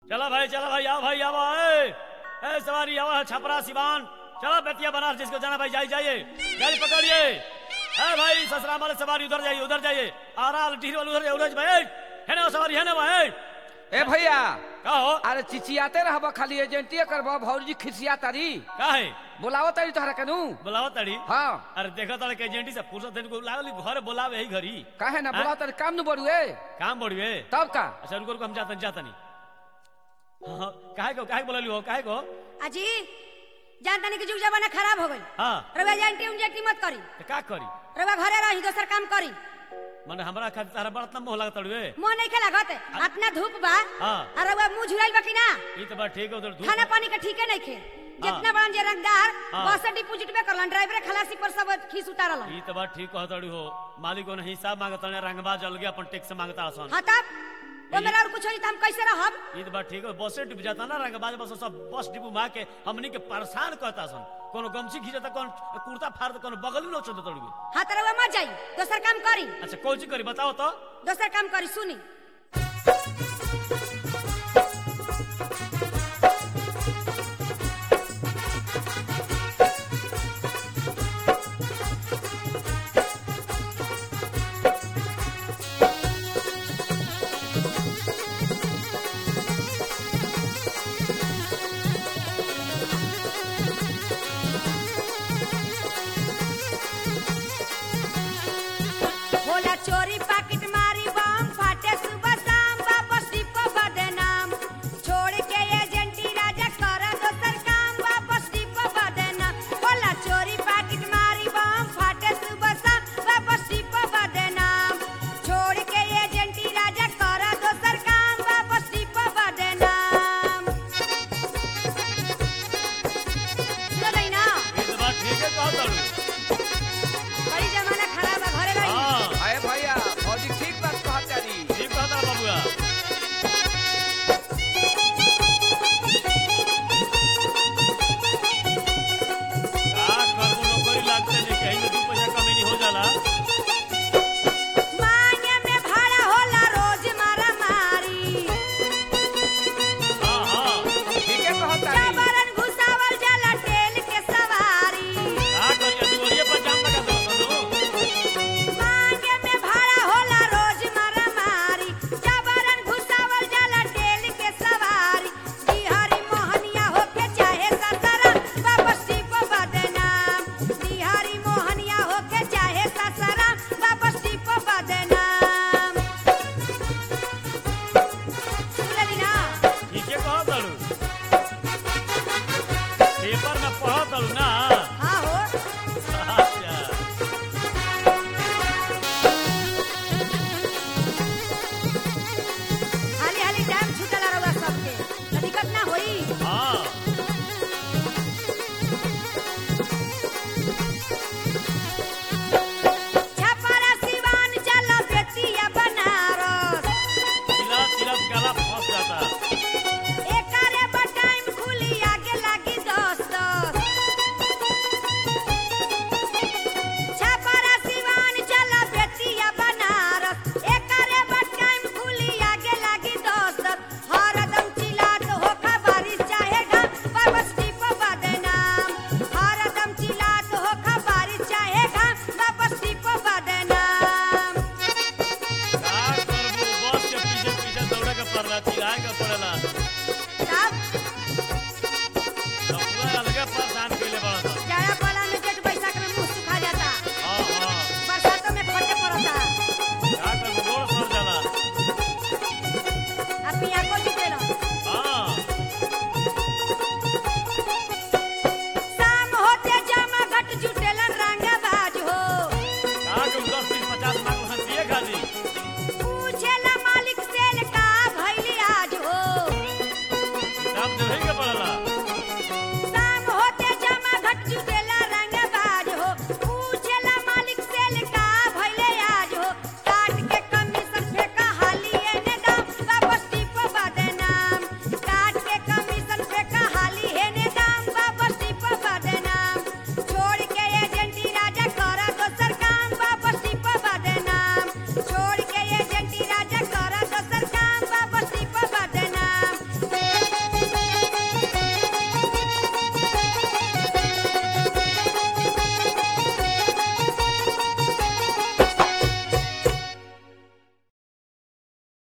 चला भाई चला भाई आओ भाई आओ ए ए सवारी आओ छपरा सिवान चलो बेतिया बनारस जिसको जाना भाई जाइए जाइए गाड़ी पकड़िए ए भाई ससुराल वाले सवारी उधर जाइए उधर जाइए आराल ढीर वाले उधर जाइए उधर जाइए ए, है ना वो सवारी है ना भाई ए भैया का हो अरे चिचियाते रहब खाली एजेंटिए करब भौजी खिसिया तारी का है बुलाओ तारी तोहरा कनु बुलाओ तड़ी हाँ अरे देखो तड़े के एजेंटी से फुर्सत देने को लागल घर बुलावे ही घरी काहे ना हाँ? बुलाओ तारी काम नु बड़ुए काम बढ़िए तब का अच्छा रुको रुको हम जाता जाता नहीं हाँ, हाँ, काहे को काहे बोलली हो काहे को अजी जानता नहीं कि जुग जमाना खराब हो गई हाँ रवा जानती उंजेटी मत करी तो का करी रवा घरे रही दोसर काम करी माने हमरा खातिर तारा बड़ा मोह लगत तड़वे मोह नहीं खेला गत अपना धूप बा हाँ। और रवा मुंह झुराइल बा कि ना ई तो बात ठीक है उधर धूप खाना पानी के ठीके नहीं खे जितना बड़न जे रंगदार हाँ। बस डिपोजिट में करलन ड्राइवर खलासी पर सब खीस उतारलन ई तो बात ठीक कहतड़ी हो मालिक को हिसाब मांगत ने रंगबाज अलगे अपन टैक्स मांगता सन हाँ तब वो मेरा और कुछ होई त हम कैसे रहब ई तो बात ठीक है बसे डिप जाता ना रंगबाज बस सब बस डिपो मार के हमनी के परेशान करता सन कोनो गमछी खींचता कौन कुर्ता फाड़ कोनो बगल में नोचता तड़वे हाँ तो रवा मत जाई दोसर काम करी अच्छा कौन चीज करी बताओ तो दोसर काम करी सुनी होला चोरी पाकिट मारी बम फाटे सुबह शाम वापस डिपो बदनाम छोड़ के एजेंटी राजा कर दोसर काम वापस डिपो बदनाम होला चोरी पाकिट मारी बम फाटे सुबह शाम वापस डिपो बदनाम छोड़ के एजेंटी राजा कर दोसर काम वापस डिपो बदनाम सुनो ना ई तो बात ठीक है कहतड़ी बड़ी जमाना खराब है घरे रही हां अरे भैया भौजी ठीक बात कहत तारी ठीक कहता बाबूआ का करबो नौकरी लागते नहीं कहीं में दू पैसा कमी नहीं हो जाला मान्य में भाड़ा होला रोज मारा मारी हां हां ठीके कहत तारी जबरन घुसावल जाला टेल के सवारी का करिए दुवरिए पर जाम लगा दो सुनो मान्य में भाड़ा होला रोज मारा मारी जबरन घुसावल जाला टेल के सवारी बिहारी मोहनिया होके चाहे ससरा वापस डिपो बदनाम बिहारी मोहनिया होके चाहे ससरा वापस डिपो बदनाम सुनली ना ठीक है कहो दलू पेपर में पढ़ो दलू ना हाँ हो अच्छा हाली हाली टाइम छूटल रहुआ सबके त दिक्कत ना होई हाँ छपरा सिवान चलो बेतिया बनारस चिल्ला चिल्ला काला फंस जाता एकरे पर टाइम खुली आगे लागी दस दस छपरा सिवान चलो बेतिया बनारस एकरे पर टाइम खुली आगे लागी दस दस हरदम चिल्लात हो खबरी चाहे घा वापस डिपो बदनाम हरदम चिल्लात हो खबरी चाहे घा वापस डिपो बदनाम का करबो बस के पीछे पीछे दौड़े के पड़ला चिल्लाए के पड़ला